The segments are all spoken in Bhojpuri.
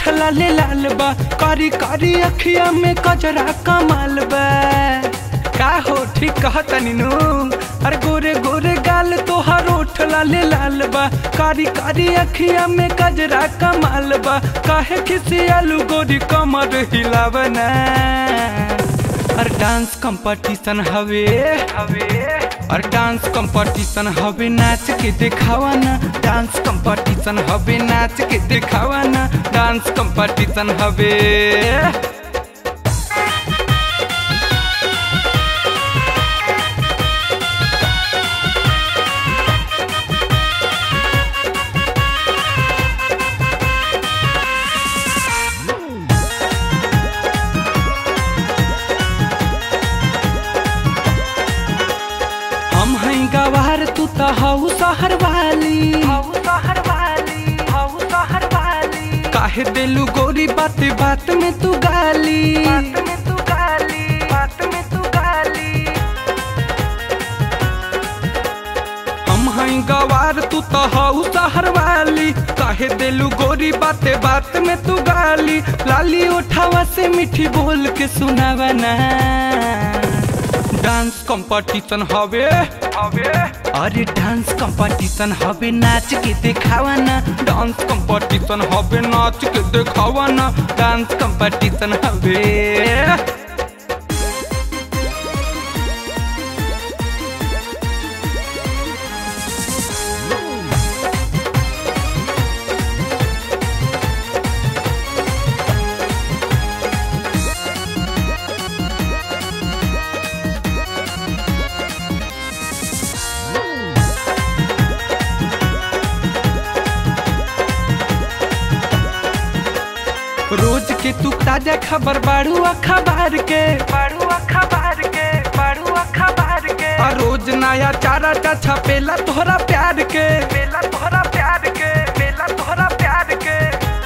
रोठ लाले लाल बा कारी कारी अखिया में कजरा कमाल बा का हो ठीक कहतनी नु अरे गोरे गोरे गाल तोहार रोठ लाले लाल बा कारी कारी अखिया में कजरा कमाल बा काहे खिसी आलू गोरी कमर हिलावना और डांस कंपटीशन हवे हवे और डांस कंपटीशन हवे नाच के दिखावा ना डांस कंपटीशन हवे नाच के दिखावा ना डांस कंपटीशन हवे हम हैं गवार तू तो हऊ शहर वाली हऊ शहर वाली हऊ शहर वाली काहे देलू गोरी बात बात में तू गाली बात में तू गाली बात में तू गाली हम हैं गवार तू तो हऊ शहर वाली काहे देलू गोरी बाते बात में तू गाली लाली उठावा से मीठी बोल के सुनावा ना डांस कंपटीशन हवे हवे अरे डांस कंपटीशन हवे नाच के दिखावा ना डांस कंपटीशन हवे नाच के दिखावा ना डांस कंपटीशन हवे रोज के तू ताजा खबर बाड़ू अखबार के बाड़ू अखबार के बाड़ू अखबार के और रोज नया चारा चा छपेला तोहरा प्यार के मेला तोहरा प्यार के मेला तोहरा प्यार के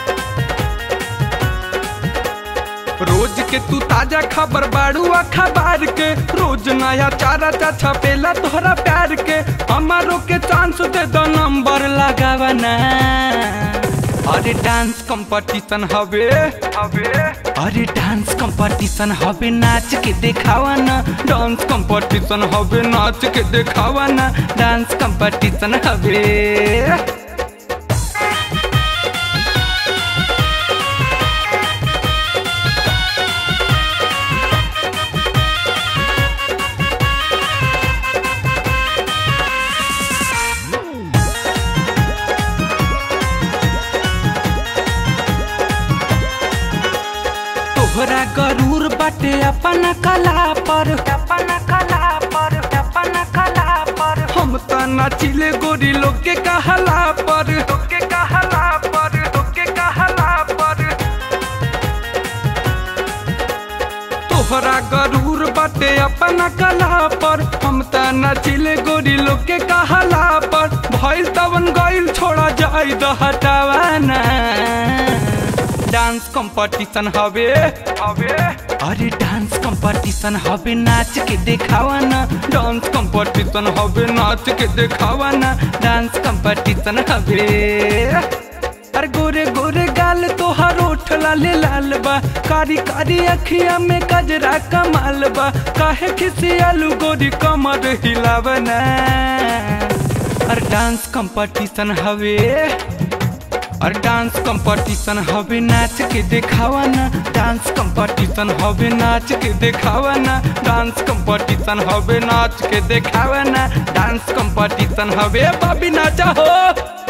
रोज के तू ताजा खबर बाड़ू अखबार के रोज नया चारा चा छपेला तोहरा प्यार के हमारो के चांस दे दो नंबर लगावा ना अरे डांस कंपटीशन हवे हवे अरे डांस कंपटीशन हवे नाच के दिखावा ना डांस कंपटीशन हवे नाच के दिखावा ना डांस कंपटीशन हवे तोहरा गरूर बाटे अपन कला पर अपन कला पर अपन कला पर हम त नाचिले गोरी लोग के कहला पर लोग के कहला पर लोग के कहला पर तोहरा गरूर बाटे अपन कला पर हम त नाचिले गोरी लोग के कहला पर भइल तवन गइल छोड़ा जाई द हटावाना डांस कंपटीशन हवे हवे अरे डांस कंपटीशन हवे नाच के दिखावा ना डांस कंपटीशन हवे नाच के दिखावा ना डांस कंपटीशन हवे अरे गोरे गोरे गाल तोहार ओठ लाले लाल बा कारी कारी अखिया में कजरा कमाल बा काहे खिसी आलू गोरी कमर हिलावना अरे डांस कंपटीशन हवे और डांस कंपटीशन हवे नाच के दिखावा ना डांस कंपटीशन हवे नाच के दिखावा ना डांस कंपटीशन हवे नाच के दिखावा ना डांस कंपटीशन हवे बाबी नाचा हो